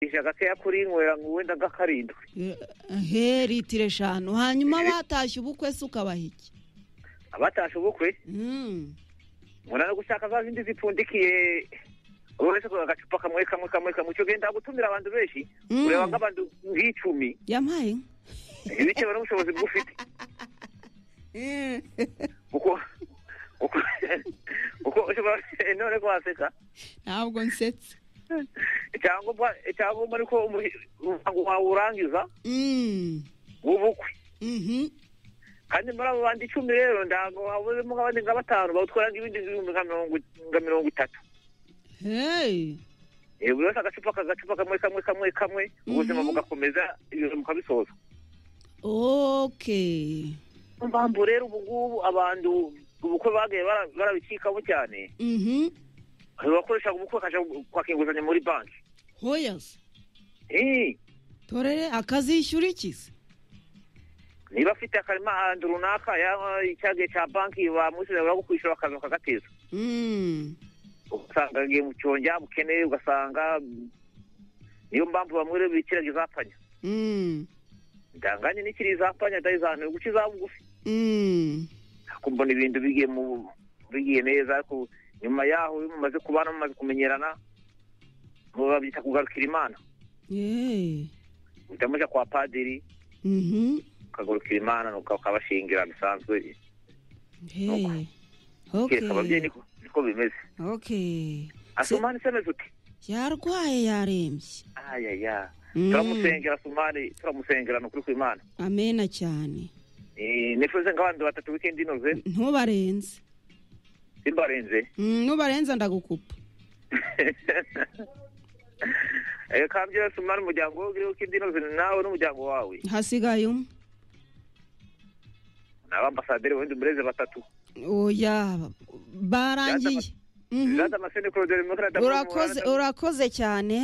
ijya gakeya kuri nywera wenda nka karindwi he litiro eshanu hanyuma batashye ubukwe se ukabaha iki abatashye ubukwe Mm. mbona no gushaka za zindi zipfundikiye uretse agacupa kamwe kamwe kamwe kamwe icyo genda gutumira abantu benshi Mm. ureba nk'abantu nk'icumi yampaye inka bitewe n'ubushobozi bwo ufite kuko kuko kuko ushobora none ko waseka ntabwo nsetse icyangombwa icyangombwa ni ko umuhi- umuhango wawe urangiza Mm. w'ubukwe Mhm. kandi muri abo bandi icumi rero ntabwo habuzemo nk'abandi nka batanu bawutwara nk'ibindi bihumbi nka mirongo nka mirongo itatu Hey. Eh, buri wese agacupa akagacupa kamwe kamwe kamwe kamwe ubuzima Mhm. bugakomeza ibintu mukabisoza okay mpamvu rero ubu ngubu abantu ubukwe bagiye bara- barabicikamo cyane Mhm. bakoresha ubukwe bakajya kwaka inguzanyo muri banki hoya se Eh, torere akazishyura iki se niba afite akarima ahantu runaka yaba icyagiye cya banki bamushyira bagukwishyura bakaza bakagateza Mm. ugasanga agiye mu cyongera mukeneye ugasanga mm, niyo mpamvu bamwe rero bikiraga izapfanya Mm. ndanganye n'ikiri izapfanya ndayizanira guca iza bugufi Mm. kumbona ibintu bigiye mu bigiye neza ariko nyuma yaho iyo mumaze kubana mumaze kumenyerana ngo babyita kugarukira imana Yeah. uhita muja kwa padiri Mhm. ukagarukira imana nuko ukabashingira bisanzwe Hey. kereka ababyeyi Okay. niko niko bimeze Okay. asumani se ameze uti Yarwaye yarembye. ayaya Mm. turamusengera sumari turamusengera ni ukuri kw'imana Amena cyane. Eh, nifuze nk'abandi batatu wikendi inoze Ntubarenze. simbarenze Mm, Ntubarenza ndagukupa. Eh, kambyira sumari umuryango wawe uri wikendi inoze nawe n'umuryango wawe Hasigaye umwe. ni abambasaderi wenda umureze batatu Oya barangiye. Mhm. jada maseni koroderi mukara Urakoze urakoze cyane.